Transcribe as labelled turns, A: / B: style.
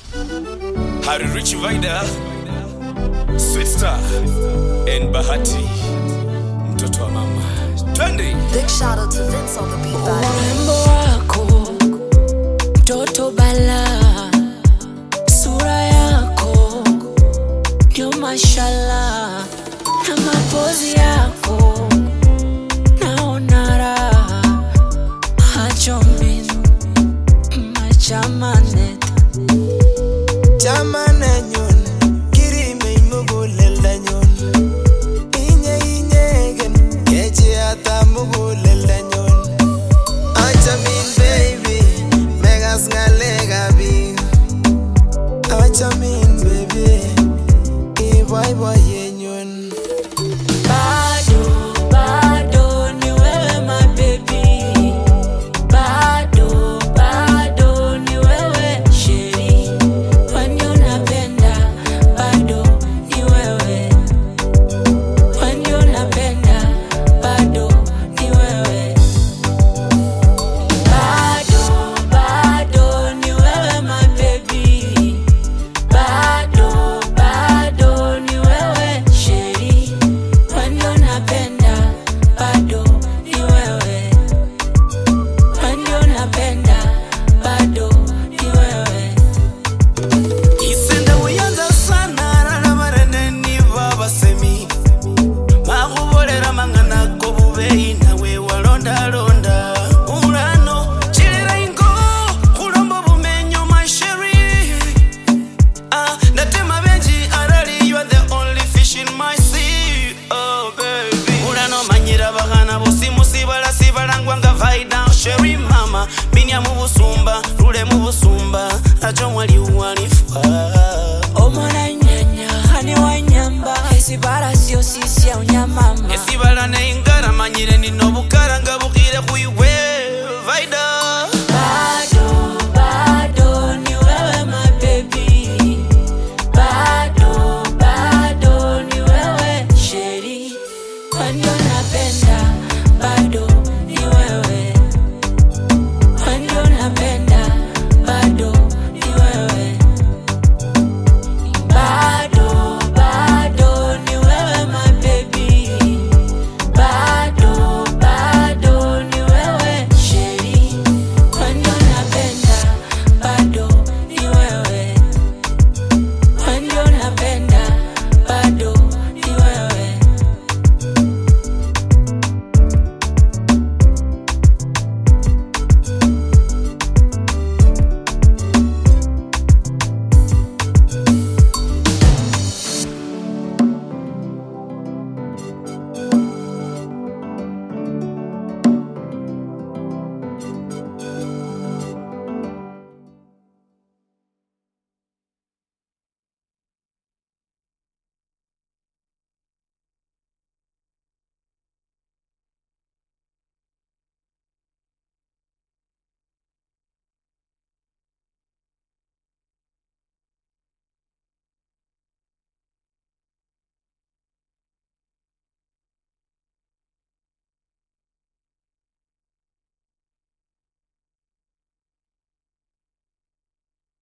A: Harry Rich Vida, Sweet Star and Bahati, mtoto wa mama. Twende.
B: Big shout out to Vince on the beat by
C: urembo wako mtoto bala sura yako ndio mashala na mapozi yako naona raha hachomin machamanet
D: chamanenyon kirimei muguleldanyon inye inyegen kechiata muguleldanyon achamin baby megas ngalekab biik achamin baby iboiboyenyun
C: bado bado ni wewe my baby bado bado ni wewe sheri kwani unapenda bado ni wewe kwani unapenda bado ni wewe bado bado ni wewe my baby bado bado ni wewe sheri kwani unapenda bado ni wewe kwani unapenda bado ni wewe
D: isenda uyanza sana rarabarene niba basemi makubolera mang'anako bubeyi nawe walondalonda ulano chilera ingo kulomba bumenyo masheri Ah, natema benji arali you are the only fish in my sea oh baby ulano manyira bahana bosimusibala sibalangwa nga vaida sheri mama minya mu busumba lule mu busumba ajo mwali walifa
C: omona nyanya hani wanyamba esibara sio sisi ya unyamama
D: esibala neingara manyire nino bukara nga bukire kuiwe vaida